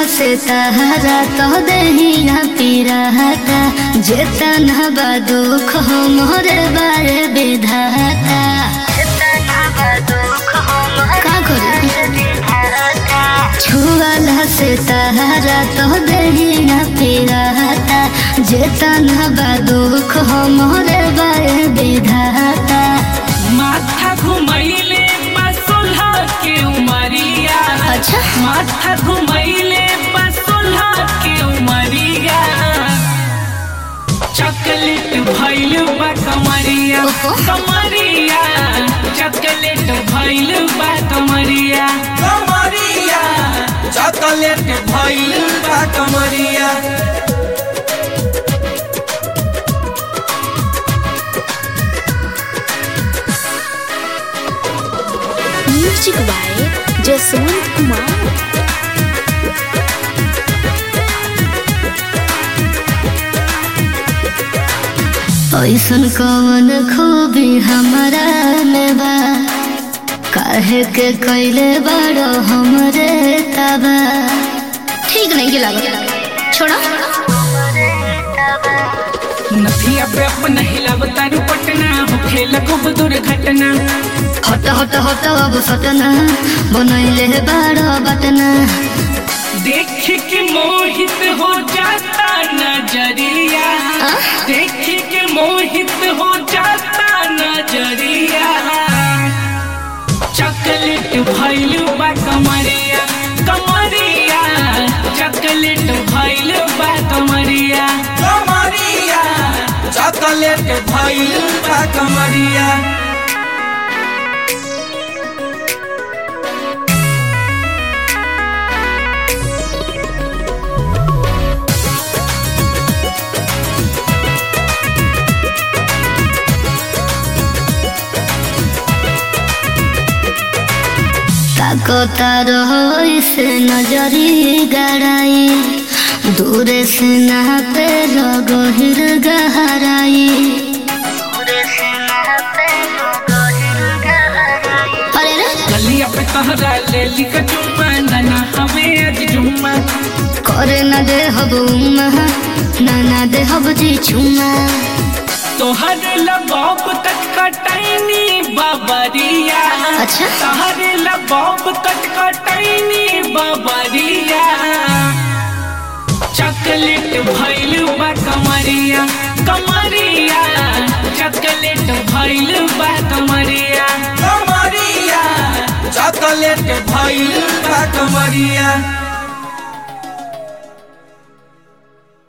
से तहरा तो दहिया पीराता जेतन बा दुख हो मोरे बारे विधाता का करी छुआला से तहरा तो दहिया पीराता जेतन बा दुख हो मोरे बारे विधाता माथा घुमैले बसुल्हा के उमरिया अच्छा माथा घुमैले बसुल्हा के उमरिया चॉकलेट भइल बा कमरिया ओहो। कमरिया चॉकलेट भइल बा कमरिया कमरिया चॉकलेट भइल बा कमरिया म्यूजिक बाय जसवंत कुमार ऐसन कवन खूबी हमारा में बा काहे के कैले बड़ो हमरे तबा ठीक नहीं के लागत छोड़ा नथिया पे अपन हिलाव तारू पटना होखे लगब दुर्घटना हट हट हट अब सटना बनैले बड़ो बटना देख के मोहित हो जाता नजरिया आ? देख के मोहित हो जाता नजरिया चॉकलेट भइल बा कमरिया कमरिया चॉकलेट भइल बा कमरिया कमरिया चॉकलेट भइल बा कमरिया ताकता रहो इसे नजरी गड़ाई दूर से ना पे लगो हिर गहराई अरे रे गलिया पे तहरा ले लिख चुम्मा नना हमें आज जुम्मा करे न दे हब उम्मा ना ना दे हब जी छुमा तोहर लबाब तक कटैनी बाबरिया अच्छा। तोहर लबाब तक कटैनी बाबरिया चॉकलेट भइल बा कमरिया कमरिया चॉकलेट भइल बा कमरिया कमरिया चॉकलेट भइल बा कमरिया